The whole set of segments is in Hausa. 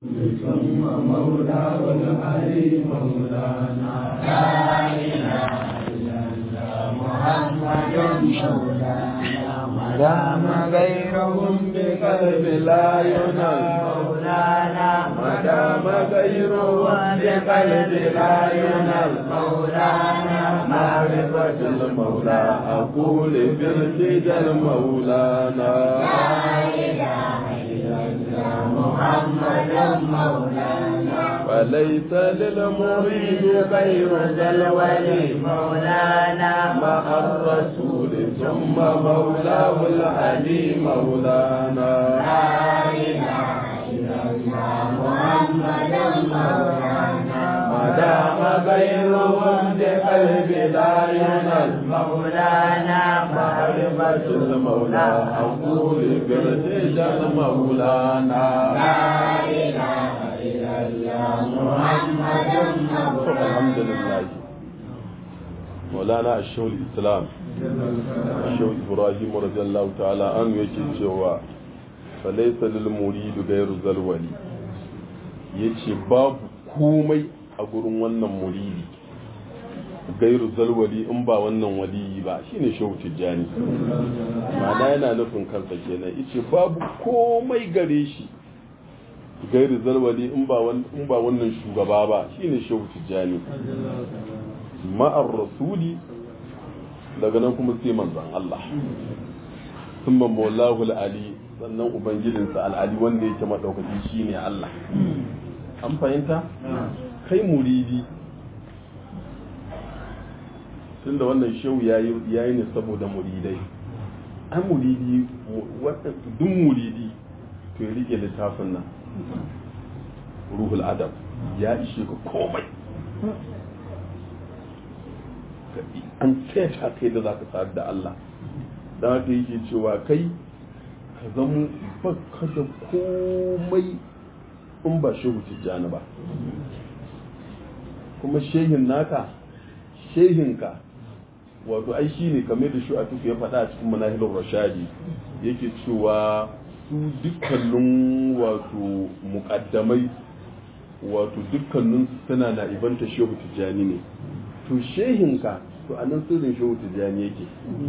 ثم مولاه العلي مولانا لا إله إلا الله محمد مولانا مدام غيرهم بقلب لا ينال مولانا مدام غيرهم بقلب لا ينال مولانا معرفة المولى أقول برشد المولانا لا إله إلا الله محمد مولانا وليس للمريد غير ذا الولي مولانا مع الرسول ثم مولاه العلي مولانا لا إله إلا الله محمد مولانا ما دام غيرهم بقلب لا ينال مولانا معرفة المولى أقول برشد المولانا لا إله إلا الله محمد مولانا الحمد لله مولانا الشهر الإسلام الشهر إبراهيم رضي الله تعالى عنه yake cewa falaisa lil muridu gairu zalwali yace babu komai a gurin wannan muridi gairu zalwali in ba wannan waliyi ba shine shehu tijjani ma'ana yana nufin kansa kenan yace babu komai gare shi gairu zalwali in ba in ba wannan shugaba ba shine shehu tijjani ma'ar rasuli daga nan kuma sai manzon Allah thumma mawlahu ali sannan ubangijinsa al'ali wanda yake madaukaki shine Allah an fahimta kai muridi tunda wannan shehu yayi yayi ne saboda muridai an muridi duk muridi to ya rike littafin nan ruhul adab ya ishe ka komai an ta kai da za ka sa'ad da Allah da haka yake cewa kai ka zama baka da komai in ba shehu tijjani ba kuma shehin naka shehinka wato ai shi ne kamar da shi a tuku ya faɗa a cikin manahilun rashadi yake cewa su dukkanin wato muƙaddamai wato dukkanin suna na ibanta shehu tijjani ne to shehinka to anan sirrin shehu tijjani yake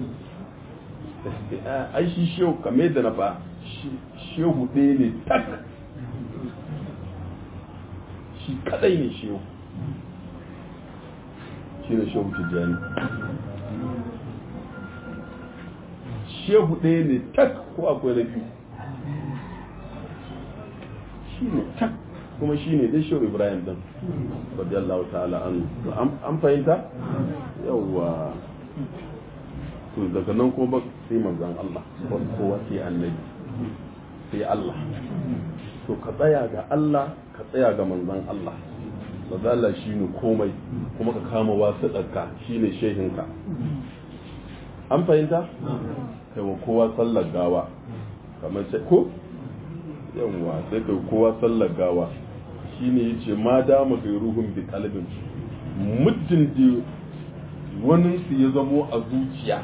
ai shi shehu kamar da na fa shehu ɗaya ne tak shi kadai ne shehu shi ne shehu tijjani shehu ɗaya ne tak ko akwai na biyu shi ne tak kuma shi ne dai shehu ibrahim din radiyallahu ta'ala an an fahimta yawwa to daga nan kuma ba sai manzon Allah kowa sai annabi sai Allah to ka tsaya ga Allah ka tsaya ga manzon Allah mazala shi ne komai kuma ka kama wasu ɗarka shi ne shehinka an fahimta kai wa kowa sallar gawa kamar sai ko yawwa sai kai kowa sallar gawa shi ne ya ce ma dama kai ruhun bi kalbin muddin da wani su ya zamo a zuciya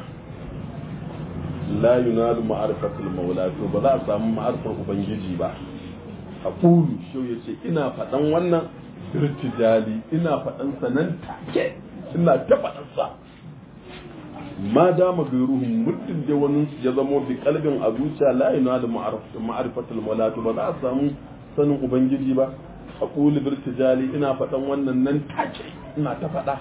la yunalu ma'arifatul maula to ba za a samu ma'arifar ubangiji ba a kulu shau ya ce ina faɗan wannan irtijali ina faɗan sanan take ina ta faɗan sa ma dama ga ruhun muddin da wani ya zamo bi kalbin a zuciya la yunalu ma'arifatul maula to ba za a samu sanin ubangiji ba a kulu irtijali ina faɗan wannan nan take ina ta faɗa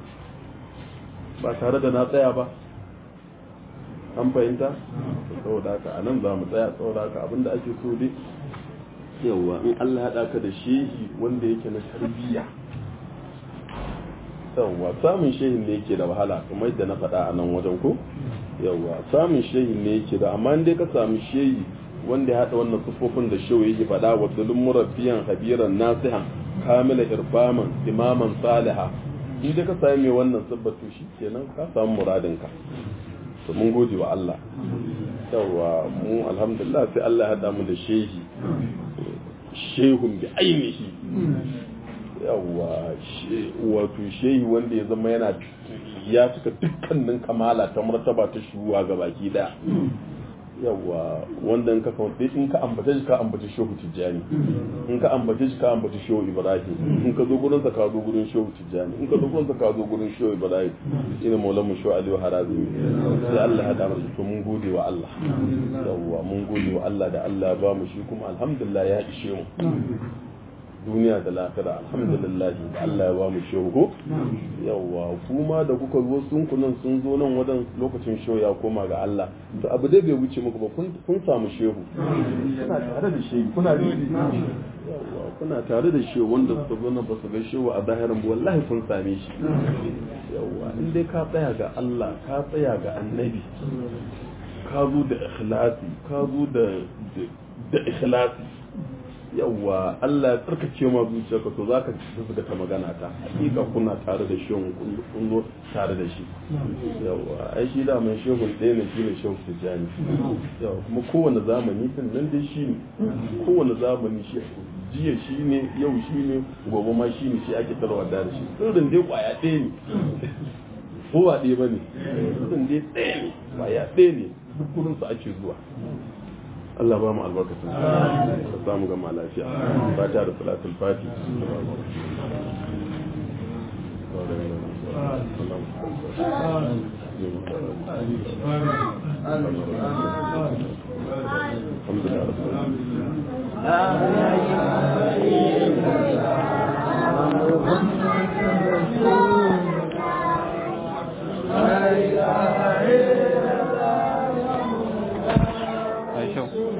ba tare da na tsaya ba an fahimta saboda haka a nan za mu tsaya saboda haka abinda ake so dai yawa in Allah ya ɗaka da shehi wanda yake na tarbiyya yawa samun shehin ne yake da wahala kuma yadda na faɗa a nan wajen ko yawa samun shehin ne yake da amma dai ka samu shehi wanda ya haɗa wannan sufofin da shehu yake faɗa wa dalin murabbiyan habiran nasihan kamila irfaman imaman saliha in dai ka sami mai wannan sabbatu shi kenan ka samu muradinka to mun gode wa Allah yawa mu alhamdulillah sai Allah ya haɗa mu da shehi shehun bi ainihi yawa wato shehi wanda ya zama yana ya cika dukkanin kamala ta martaba ta shuwa ga baki daya yawa wanda in ka kawo in ka ambace shi ka ambace shehu tijjani in ka ambace shi ka ambace shehu ibrahim in ka zo gurin sa ka zo gurin shehu tijjani in ka zo gurin sa ka zo gurin shehu ibrahim ina maulan mu shehu aliyu harazimi sai Allah ya damar to mun gode wa Allah yawa mun gode wa Allah da Allah ya ba mu shi kuma alhamdulillah ya ishe mu duniya da lafira alhamdulillah da Allah ya ba mu shehu ko yawa kuma da kuka zo sun kunan sun zo nan wadan lokacin shehu ya koma ga Allah to abu dai bai wuce muku ba kun samu shehu kuna tare da shehu kuna yawa kuna tare da shehu wanda suka zo nan ba su ga shehu a zahirin ba wallahi kun same shi yawa in dai ka tsaya ga Allah ka tsaya ga annabi ka zo da ikhlasi ka zo da da ikhlasi yawa Allah ya tsarkace ma zuciyarka to zaka zuga ta magana ta hakika kuna tare da shehun kun zo tare da shi yawa ai shi da mai shehun ɗaya ne shi ne shehu tijjani yawa kuma kowane zamani din nan dai shi ne kowane zamani shi jiya shi ne yau shi ne gobe ma shi ne shi ake tarwa da shi sirrin dai kwaya ɗaya ne ko ba ɗaya ba ne sirrin dai ɗaya ne kwaya ɗaya ne duk kurinsu ake zuwa Allah ba mu albarkacin ka samu gama lafiya fata da salatul fati الحمد لله